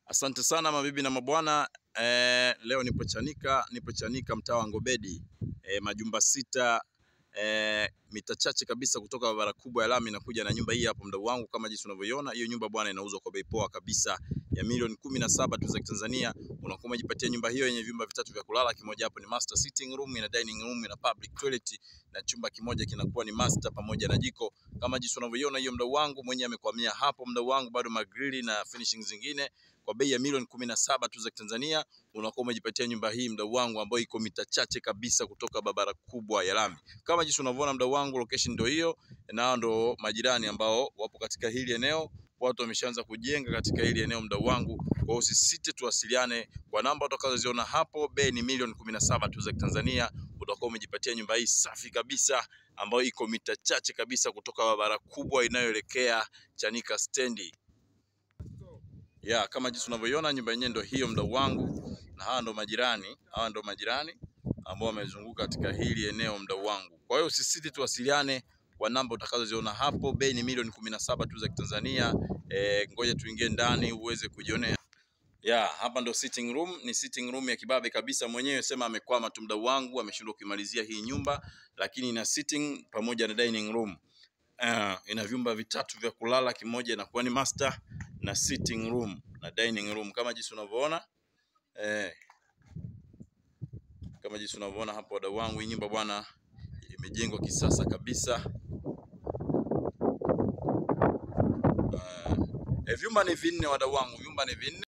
Asante sana mabibi na mabwana eh, leo nipo Chanika, nipo Chanika mtaa wa Ngobedi eh, majumba sita eh, mita chache kabisa kutoka barabara kubwa ya lami nakuja na nyumba hii hapo, mdau wangu, kama jinsi unavyoiona hiyo nyumba bwana, inauzwa kwa bei poa kabisa ya milioni kumi na saba tu za Kitanzania. Unakuwa umejipatia nyumba hiyo yenye vyumba vitatu vya kulala, kimoja hapo ni master sitting room, ina dining room, ina public toilet na chumba kimoja kinakuwa ni master pamoja na jiko kama jinsi unavyoiona hiyo, mdau wangu mwenyewe amekwamia hapo, mdau wangu, bado magrili na finishing zingine kwa bei ya milioni kumi na saba tu za Tanzania unakuwa umejipatia nyumba hii mdau wangu, ambayo iko mita chache kabisa kutoka barabara kubwa ya lami. Kama jinsi unavyoona mdau wangu, location ndio hiyo, na ndo majirani ambao wapo katika hili eneo. Watu wameshaanza kujenga katika hili eneo mdau wangu, kwa hiyo usisite, tuwasiliane kwa namba utakazoziona hapo. Bei ni milioni kumi na saba tu za Tanzania, utakuwa umejipatia nyumba hii safi kabisa ambayo iko mita chache kabisa kutoka barabara kubwa inayoelekea Chanika stendi ya kama jinsi unavyoiona nyumba yenyewe ndio hiyo mdau wangu, na hawa ndo majirani, hawa ndo majirani ambao wamezunguka katika hili eneo mdau wangu. Kwa hiyo usisite, tuwasiliane kwa namba utakazoziona hapo. Bei ni milioni kumi na saba tu za Kitanzania. E, ngoja tuingie ndani uweze kujionea. Ya, hapa ndo sitting room, ni sitting room ya kibabe kabisa. Mwenyewe sema amekwama tu mdau wangu, ameshindwa kuimalizia hii nyumba, lakini ina sitting pamoja na dining room. Uh, ina vyumba vitatu vya kulala, kimoja inakuwa ni master na sitting room na dining room kama jinsi unavyoona eh, kama jinsi unavyoona hapo wadau wangu, hii nyumba bwana imejengwa kisasa kabisa. Uh, eh, vyumba ni vinne wadau wangu, vyumba ni vinne.